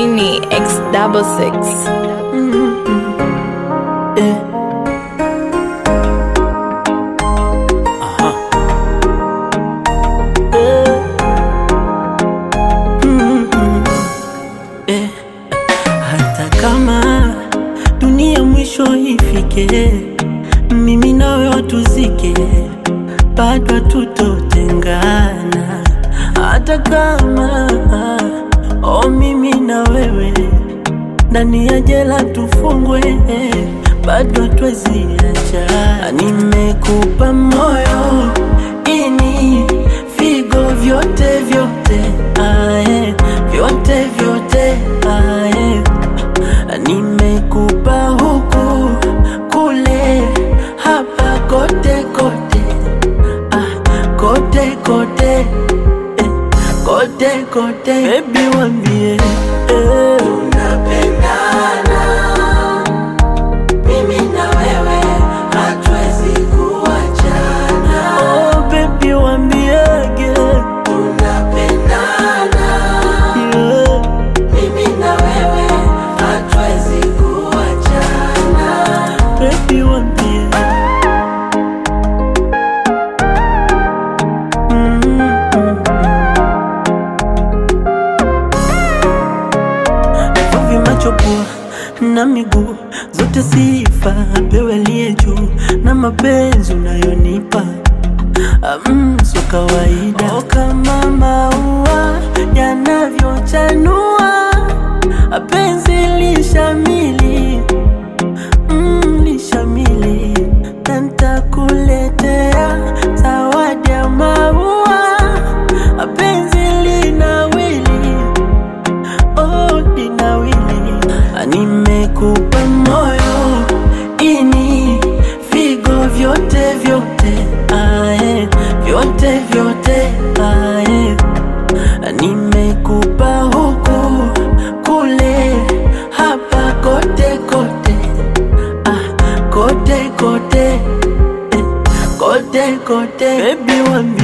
Genie X double six. Eh. Aha. Eh. Mm, mm. Eh. Hata kama dunia mwisho ifike, mimi nawe watuzike, bado tutotengana. Hata kama oh, mimi na wewe ndani ya jela tufungwe, bado twezi acha. Nimekupa moyo ini figo vyote vyote, ae, vyote vyote ae. Nimekupa huku kule hapa kote kote, ah, kote kote eh, kote kote, baby wambie eh. Tunapendana mimi na wewe, hatuwezi kuachana. Oh, baby wambiege Tunapendana yeah. mimi na wewe, hatuwezi kuachana. Baby wambie Mm. Vivi macho pua na miguu zote sifa apewe aliye juu na mapenzi unayonipa Mm, so kawaida oh, kama maua yanavyochanua penzi lishamili mm, lishamili na ntakuletea zawadi ya maua penzi linawili oh, linawili nimekupa moyo ini figo vyote vyote ae, vyote vyote ae. nimekupa huku kule hapa kote kote ah, kote kote eh, kote kote bebi wambi